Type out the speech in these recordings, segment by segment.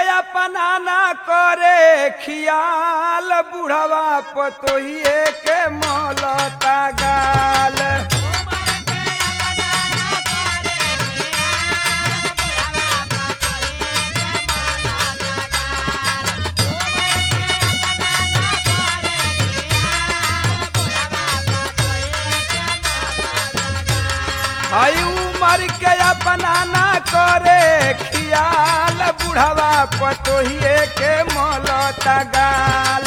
अपना ना करे खियाल बुढ़वा पतोहिए के मौलता गाल हई उमर के अपना ना करे खियाल बुढ़वा पतोहिए के मौलता गाल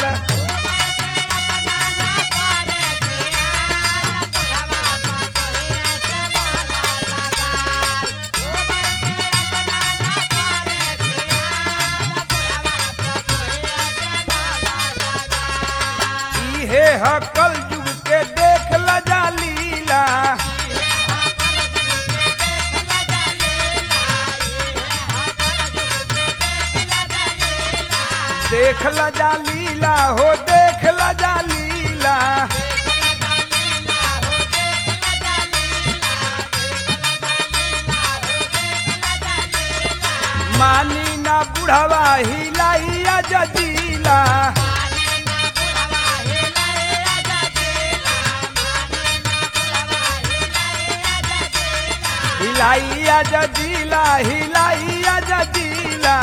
इहे हकल जुग के देख ल जा लीला देख ल जा लीला हो देख ल जा लीला मानी ना बुढ़वा हिलाइया जजीला हिलाइया जजीला हिलाइया जजीला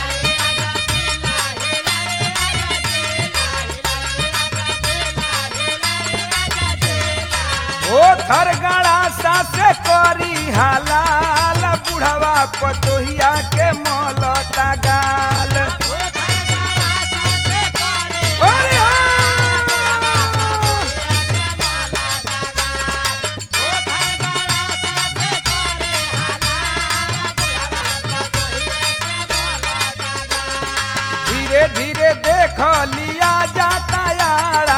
ओ थरगड़ा सासे करी हालाल बुढ़वा पतोहिया के मौलता गाल अरे हाँ! धीरे धीरे देख लिया जाता यारा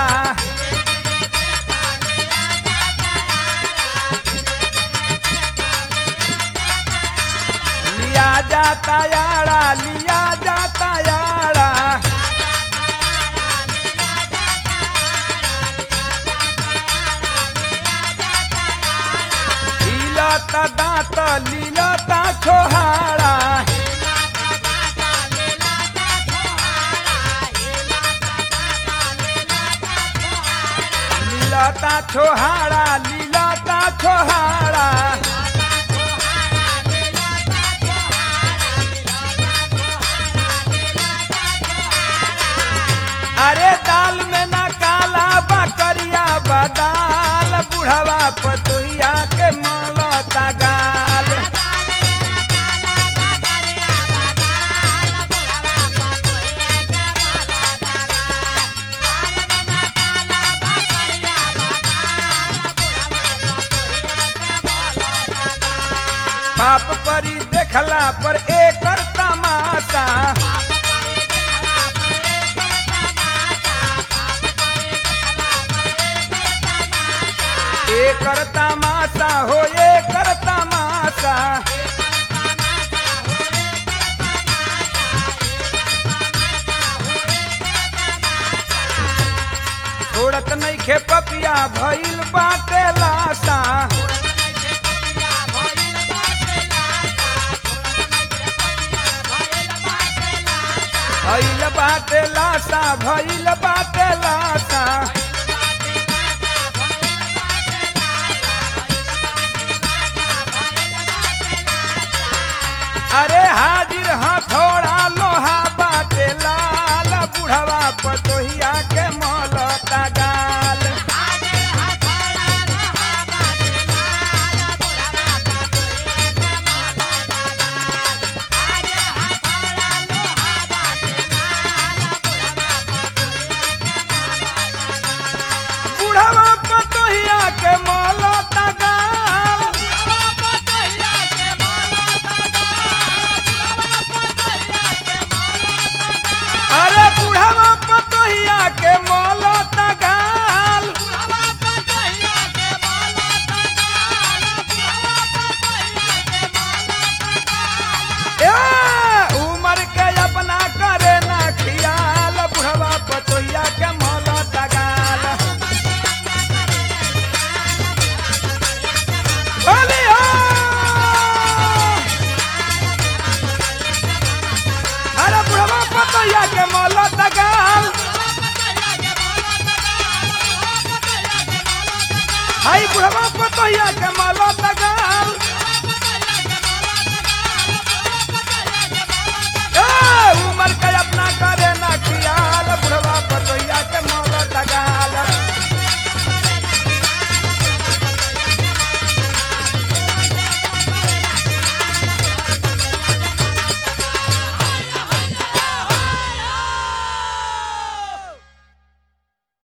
लिया जाता यारा लिया जाता यारा लीलता दांत लीलता छोहारा लीलता छोहारा लीलता छोहारा अरे दाल में ना काला बकरिया बदाल बुढ़वा पतोहिया के मौलता गाल बाप परी देखला पर एकर तमाशा एकर तमाशा हो एकर तमाशा छोड़त नहीं खे पपिया भइल बाटे लाशा भइल बाटे लाशा भइल बाटे लाशा अरे हाजिर हथौड़ा लोहा बाटे लाल बुढ़वा पतोहिया के मौलता गाल बुढ़वा पतोहिया के मौलता गाल कहिया के माला